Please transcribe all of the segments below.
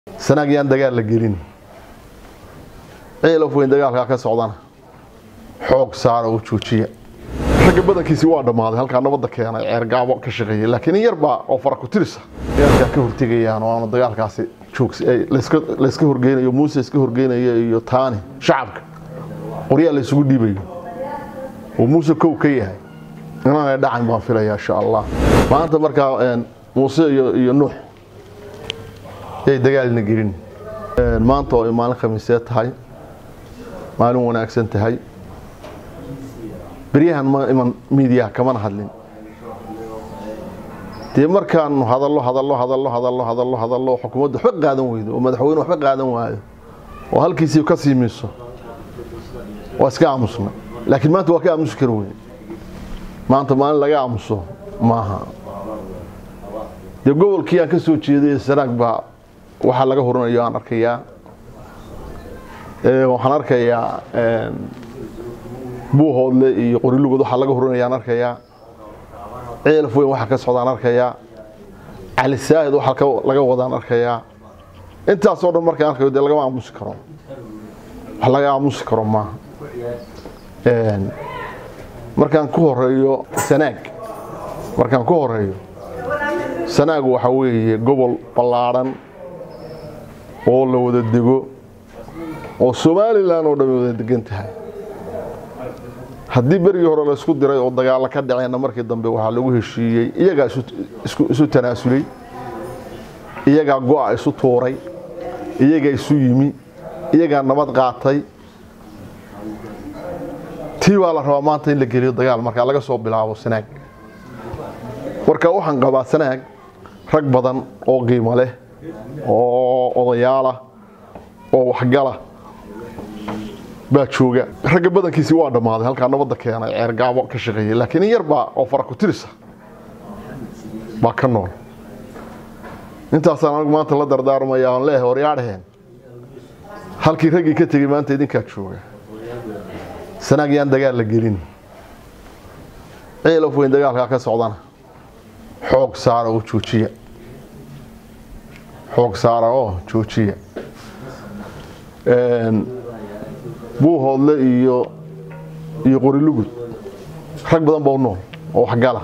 sanaag yaan dagaal la gelin ciilof weyn dagaalkaa ka socdana xoog saara oo joojiya ragga badankiisi waa dhammaaday halkaa nabadda keenay ceergaabo ka shaqeeyay laakiin in yarbaa oo fara ku tirisa dagaalkaa ka hortegayaan oo aanu dagaalkaasi joogs layska horgeynayo muuse iska horgeynaya iyo taani shacabka qoryaa la isugu dhiibayo oo muuse kow ka yahay inaanay dhacayn baan filaya insha allah maanta markaa muuse iyo nuux yay dagaalina gelin maanta oo ay maalin khamiisee tahay maalin wanaagsan tahay beryahan ma iman miidiyaha kamana hadlin dee markaanu hadallo hadallo hadallo hadallo hadallo hadallo xukuumadda waxba qaadan weydo oo madaxweyne waxba qaadan waayo oo halkiisii ka sii miiso waa iska aamusna laakiin maanta waa ka aamusi kara weyne maanta maalin laga aamuso maaha dee gobolkii aan ka soo jeeday sanaag baa waxaa laga horinayo aan arkayaa waxaan arkayaa buuhoodle iyo qorilugood waxaa laga horinaya aan arkayaa ceelaf weyn waxaa ka socdaan arkayaa cali saahid waxaa laga wadaan arkayaa intaasoo dhan markaan arkayo dee lagama aamusi karo wax laga aamusi karo maaha markaan ku horeeyo sanaag markaan ku horeeyo sanaag waxa weeye gobol ballaadhan oo la wada dego oo somalilan oo dhammi wada degan tahay haddii berigii hore la isku diray oo dagaalo ka dhaceenna markii dambe waxaa lagu heshiiyey iyagaa isu tanaasulay iyagaa go-a isu tuuray iyagaa isu yimi iyagaa nabad qaatay tii baa la rabaa maanta in la geliyo dagaal markaa laga soo bilaabo sanaag marka waxaan qabaa sanaag rag badan oo qiimo leh oo odayaalah oo waxgala baa jooga ragga badankiisi waa dhammaaday halkaa nabadda keenay ceergaabo ka shaqeeyay laakiin in yarbaa oo fara ku tirisa baa ka nool intaasaan anigu maanta la dardaarmaya aan leehay waryaadhaheen halkii raggii ka tegey maanta idinkaa jooga sanaag yaan dagaal la gelin ciilof weyn dagaalkaa ka socdana xoog saara oo joojiya xoog saara oo joojiya buuhoodle iyo iyo qorilugud rag badan baa u nool oo waxgala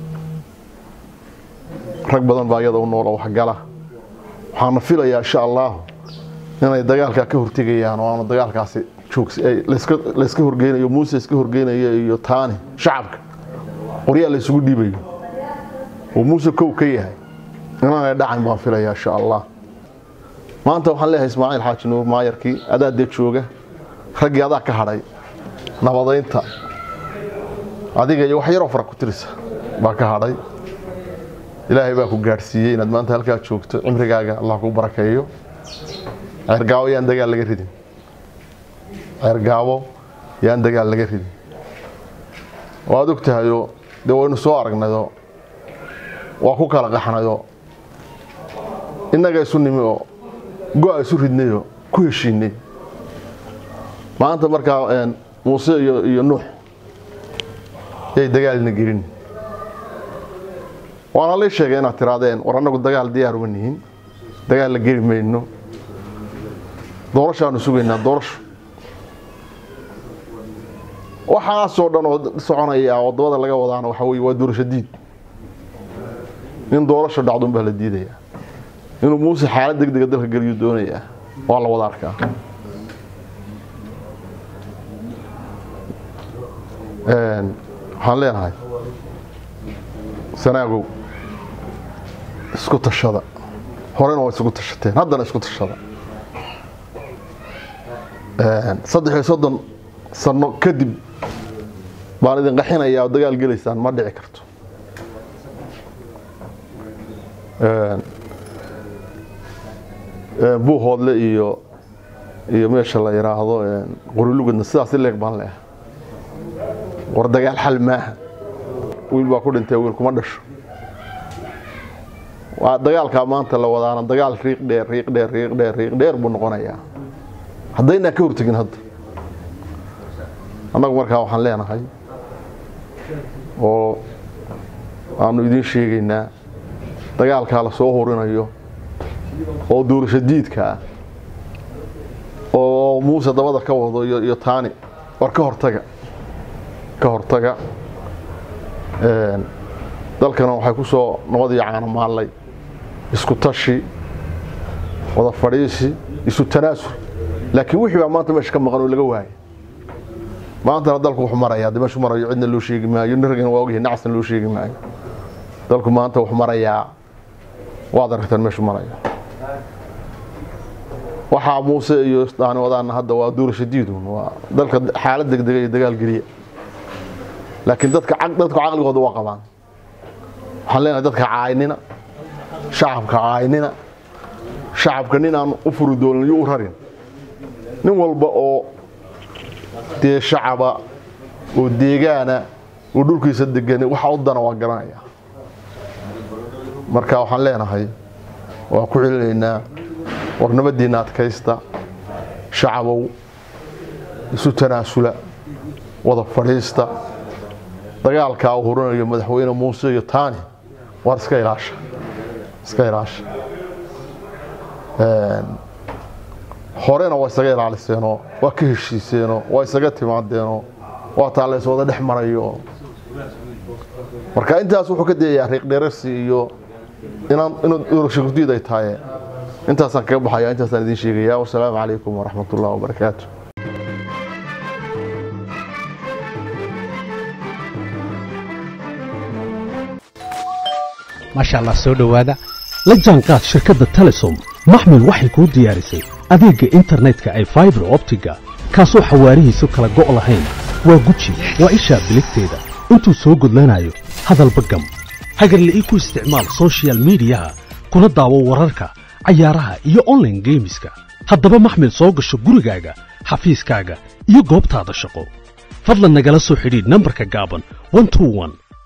rag badan baa iyada u nool oo waxgala waxaana filayaa insha allahu inay dagaalkaa ka hortegayaan oo aanu dagaalkaasi joogs layska horgeynayo muuse iska horgeynaya iyo taani shacabka qoryaa la isugu dhiibayo oo muuse kow ka yahay inaanay dhacayn baan filaya insha allah maanta waxaan leeyahay ismaaciil xaaji nuur maayarkii adaa dee jooga raggii adaa ka hadhay nabadaynta adiga iyo wax yaroo fara ku tirisa baa ka hadhay ilaahay baa ku gaadhsiiyey inaad maanta halkaa joogto cimrigaaga allah kuu barakeeyo ceergaabo yaan dagaal laga ridin ceergaabo yaan dagaal laga ridin waad og tahayoo dee waynu soo aragnayoo waa ku kala qaxnayoo innaga isu nimi oo go-a isu ridnayoo ku heshiinay maanta markaa muuse iyo nuux yay dagaalina gelin waana lay sheegay inaad tiraadeen war annagu dagaal diyaar uma nihin dagaal la geli mayno doorashaanu sugaynaa doorasho waxaasoo dhan oo soconaya wadamada laga wadaana waxaa wey waa doorasho diid in doorasho dhacdun baa la diidayaa inuu muuse xaalad deg dega dalka geliyu doonayaa waa la wada arkaa waxaan leenahay sanaagow isku tashada horena waa isugu tashateen haddana isku tashada saddex iyo soddon sano kadib baan idin qaxinayaa oo dagaal gelaysaan ma dhici karto buuhoodle iyo iyo meesha la yidhaahdo qorilugudna sidaas i leeg baan leehay war dagaal xal maaha wiil baa ku dhintay wiil kuma dhasho waa dagaalkaa maanta la wadaana dagaal riiq dheer riiq dheer riiq dheer riiq dheer buu noqonayaa haddaynaa ka hortegin hadda annagu markaa waxaan leenahay oo aanu idiin sheegaynaa dagaalkaa la soo horinayo oo doorasho diidka ah oo muuse dabada ka wado iyo iyo taani war ka hortaga ka hortaga dalkana waxay ku soo nabadii caano maallay isku tashi wada fadhiisi isu tanaasul laakiin wixii baa maanta meesha ka maqan oo laga waayay maantana dalku wuxuu marayaa de meeshu marayo cidna loo sheegi maayo niragana waa ogyahay nacasna loo sheegi maayo dalku maanta wuxuu marayaa waad aragtaan meeshu marayo waxaa muuse iyo daani wadaana hadda waa doorasho diidun waa dalka xaalad degdega iyo dagaal geliya laakiin dadka dadku caqligooda waa qabaan waxaan leenahay dadka caaynina shacabka caaynina shacabka nin aan u furi doonin iyo u rarin nin walba oo dee shacaba oo deegaana oo dhulkiisa degan waxa u dana waa garanaya marka waxaan leenahay waa ku celinaynaa war nabadiinna adkaysta shacabow isu tanaasula wada fadhiista dagaalkaa uu horinayo madaxweyne muuse iyo taani waar iska ilaasha iska ilaasha horena waa isaga ilaaliseenoo waa ka heshiiseenoo waa isaga timaadeenoo waa taa lays wada dhex marayo marka intaas wuxuu ka dayayaa riiqdheerarsi iyo inaan inuu doorasho gurdiid ay tahay intaasaan kaga baxaya intaasaan idiin sheegaya wasalaamu calaykum waraxmat ullahi wabarakaatu maasha allah soo dhowaada la jaanqaad shirkadda telesom maxmil waxay kuu diyaarisay adeegga internetka ay faibar optiga kaasoo xawaarihiisu kala go' lahayn waa guji waa ishaa biligteeda intuu soo gudlanayo hadalba gam hagarle ii ku isticmaal sochial midiyaha kuna daawo wararka cayaaraha iyo onlaine geemiska haddaba maxmil soo gasho gurigaaga xafiiskaaga iyo goobtaada shaqo fadlan nagala soo xidhiidh nambarka gaaban